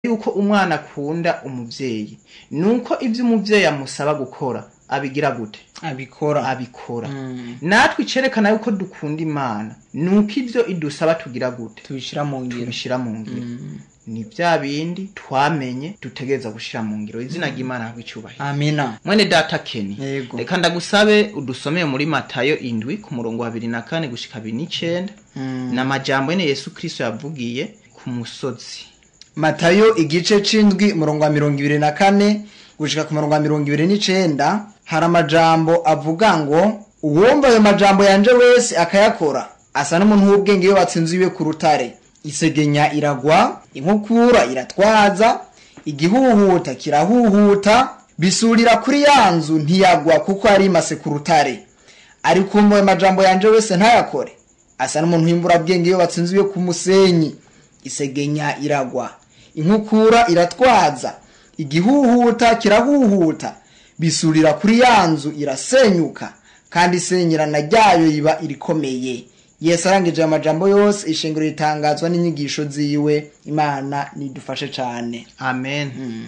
yuko umwana akunda umuvyeyi nuko ivyo umuvyeyi amusaba gukora abigira gute abikora abikora Mm. natwe icerekana yuko dukunda imana nuko ivyo idusaba tugira gute tubishira mu ngiro tubishira mu ngiro ni vya bindi twamenye dutegereza gushira mu ngiro izina ry'imana ntabwo icubahiro amina mwene data keni Yego. reka ndagusabe udusomeye muri matayo indwi ku murongo wa bibiri na kane gushika bibiri n'icenda Mm. ni amajambo yene yesu kristo yavugiye ku musozi matayo igice c'indwi umurongo wa mirongo ibiri na kane gushika ku murongo wa mirongo ibiri n'icenda hari amajambo avuga ngo uwumva ayo majambo yanje wese akayakora asa n'umuntu w'ubwenge yubatse inzu iwe ku rutare isegenya iragwa inkukura iratwaza igihuhuta kirahuhuta bisurira kuri ya nzu ntiyagwa kuko yari imase ku rutare ariko uwumva ayo majambo yanje wese ntayakore asa n'umuntu w'imburabwenge yubatse inzu iwe ku musenyi isegenya iragwa inkukura iratwaza igihuhuta kirahuhuta bisurira kuri ya nzu irasenyuka kandi isenyerana ryayo iba irikomeye yesu arangije aya majambo yose ishengero ritangazwa n'inyigisho ziwe imana nidufashe cane amen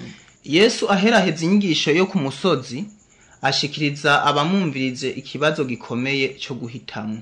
yesu aheraheza inyigisho yo ku musozi ashikiriza abamwumvirize ikibazo gikomeye cyo guhitamwo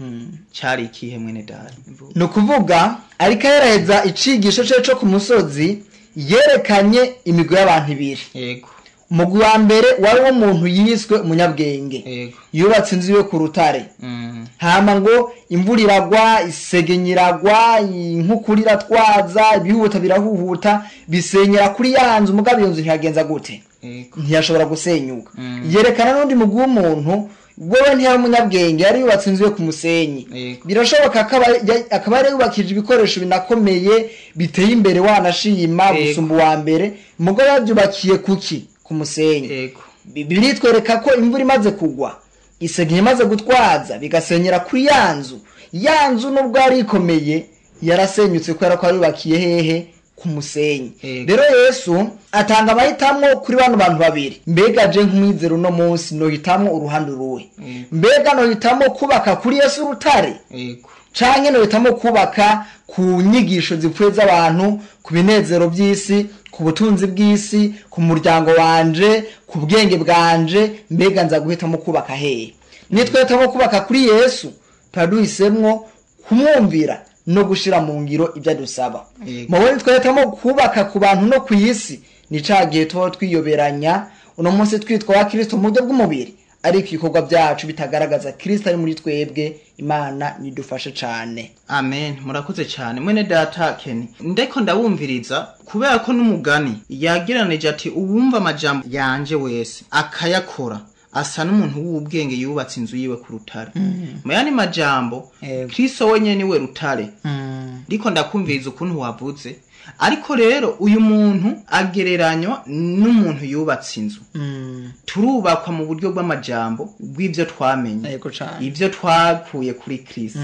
cari ikihe mwene data ni ukuvuga ariko aheraheza icigisho ce co ku musozi yerekanye imigwi y'abantu ibiri yego umugwi wa mbere wari w'umuntu yiswe umunyabwenge yego yubatse inzu yo ku rutare Mm, hama ngo imvura iragwa isegenya iragwa inkukura iratwaza ibihuta birahuhuta bisenyera kuri ya nzu mugabo iyo nzu ntiyagenza gute yego ntiyashobora gusenyuka Mm. yerekana n'undi mugwi w'umuntu wewe ntiyari umunyabwenge yari yubatse inzu yo ku musenyi Yego. birashoboka akaba ya- akaba yari yubakije ibikoresho binakomeye biteye imbere wanashima Yego. gusumba uwa mbere mugabo yabyubakiye kuki ku musenyi yego bibiri twereka ko imvura imaze kugwa isegenya imaze gutwaza bigasenyera kuri ya nzu ya nzu nubwo yari ikomeye yarasenyutse kubera ko yubakiye hehe ku musenyi Yego. rero yesu atanga amahitamo kuri bano bantu babiri mbega je nk'umwizero uno munsi nohitamwo uruhande uruwe Yego. mbega nohitamo kubaka kuri yesu urutare yego canke nohitamo kubaka ku nyigisho zipfuye z'abantu ku binezero by'isi ku butunzi bw'isi ku muryango wanje ku bwenge bwanje mbega nza guhitamo kubaka hehe nitwahitamo kubaka kuri yesu tuba duhisemwo kumwumvira no gushira mu ngiro ibyo adusaba Yego. mubo nitwahitamo kubaka ku bantu no ku isi ni ca gihe tuba twiyoberanya uno munsi twitwa wa kristo mu buryo bw'umubiri ariko ibikorwa byacu bitagaragaza kristo ari muri twebwe imana nidufashe cane amen murakoze cyane mwene data keni ndeko ndabumviriza kubera ko n'umugani yageranije ati uwumva amajambo yanje wese akayakora asa n'umuntu w'ubwenge yubatse inzu yiwe ku rutare mu yandi majambo Yego. kristo wenyene niwe rutare ndiko ndakumviriza ukuntu wavuze ariko rero uyu muntu agereranywa n'umuntu yubatse inzu turubakwa mu buryo bw'amajambo bw'ivyo twamenye yego cane ivyo twakuye kuri kristo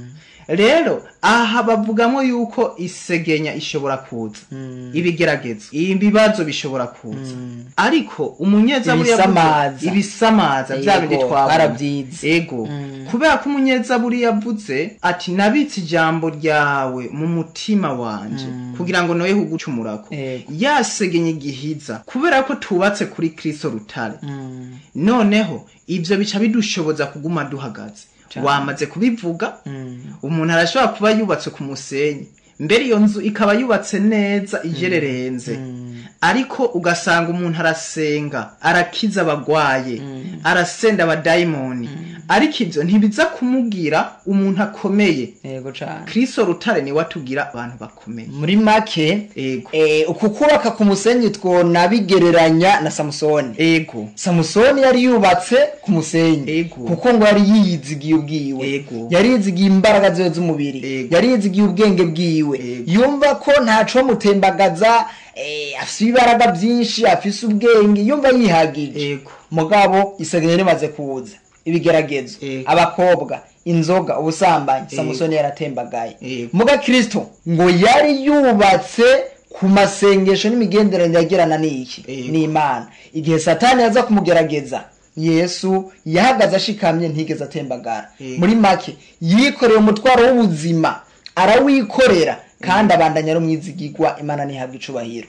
rero aha bavugamo yuko isegenya ishobora kuza ibigeragezo ibibazo bishobora kuza ariko umunyezaburi yavuze- Ibisamaza. ibisamaza bya bindi Yego, twabona barabyize. ego kubera ko umunyezaburi yavuze ati nabitse ijambo ryawe mu mutima wanje kugira ngo noye kugucumurako Yego. yasegenye igihiza kubera ko tubatse kuri kristo rutare noneho ivyo bica bidushoboza kuguma duhagaze Cane. wamaze kubivuga umuntu arashobora kuba yubatse ku musenyi mbere iyo nzu ikaba yubatse neza ijererenze ariko ugasanga umuntu arasenga arakiza abagwaye arasenda abadayimoni ariko ivyo ntibiza kumubwira umuntu akomeye yego cane kristo rutare niwe atubwira abantu bakomeye muri make ego eh, uku kubaka ku musenyi twona bigereranya na samusoni ego samusoni yari yubatse ku musenyi Ego. kuko ngo yari yiyizigiye ubwiwe Ego. yari yizigiye imbaraga ziwe z'umubiri Ego. yari yizigiye ubwenge bwiwe Ego. yumva ko ntaco mutembagaza eh, afise ibibaraga byinshi afise ubwenge yumva yihagije ego mugabo isegenya rimaze kuza ibigeragezo Ego. abakobwa inzoga ubusambanyi Ego. samusoni yaratembagaye Ego. muga kristo ngo yari yubatse ku masengesho n'imigenderanire yagirana n'iki Ego. n'imana igihe satani yaza kumugerageza yesu yahagaze ashikamye ntigeze atembagara Ego. muri make yikoreye umutwaro w'ubuzima arawikorera kandi abandanya ari umwizigirwa imana ntihabwa icubahiro